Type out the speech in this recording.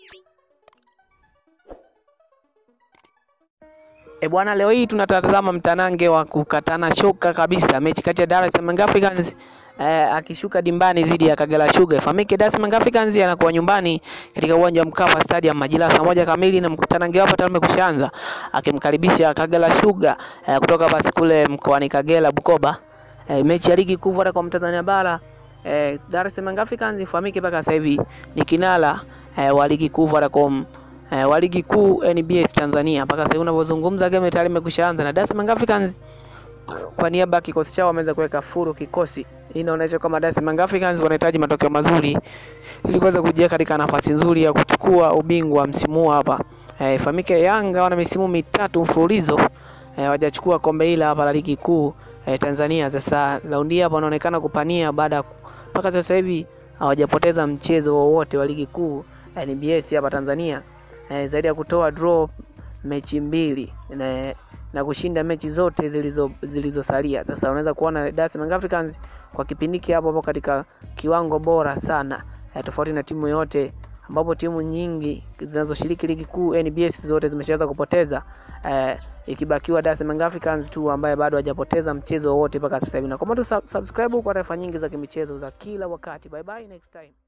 E bwana, leo hii tunatazama mtanange wa kukatana shoka kabisa, mechi kati ya Dar es Salaam Africans eh, akishuka dimbani dhidi ya Kagera Sugar. Ifahamike Dar es Salaam Africans anakuwa nyumbani katika uwanja wa Mkapa Stadium majira saa moja kamili, na mkutanange wapo tayari umekwishaanza akimkaribisha Kagera Sugar eh, kutoka basi kule mkoani Kagera Bukoba. Eh, mechi ya ligi kuu hata kwa Mtanzania bara eh, Dar es Salaam Africans ifahamike mpaka sasa hivi ni kinara eh, wa ligi kuu Vodacom eh, wa ligi kuu NBS Tanzania mpaka sasa hivi unavyozungumza, game tayari imekwishaanza na Dar es Salaam Africans kwa niaba ya kikosi chao wameweza kuweka furu kikosi. Hii inaonyesha kwamba Dar es Salaam Africans wanahitaji matokeo mazuri ili kuweza kujiweka katika nafasi nzuri ya kuchukua ubingwa msimu huu hapa. Eh, ifahamike Yanga wana misimu mitatu mfululizo eh, hawajachukua kombe hili hapa la ligi kuu eh, Tanzania. Sasa raundi hapa wanaonekana kupania baada mpaka sasa hivi hawajapoteza mchezo wowote wa ligi kuu NBS hapa Tanzania eh, zaidi ya kutoa draw mechi mbili na, na kushinda mechi zote zilizo zilizosalia. Sasa unaweza kuona Dar es Salaam Africans kwa kipindi hiki hapo hapo katika kiwango bora sana eh, tofauti na timu yote ambapo timu nyingi zinazoshiriki ligi kuu NBS zote zimeshaweza kupoteza eh, ikibakiwa Dar es Salaam Africans tu ambaye bado hajapoteza mchezo wowote mpaka sasa hivi. Na kama tu subscribe kwa taarifa nyingi za kimichezo za kila wakati. Bye bye next time.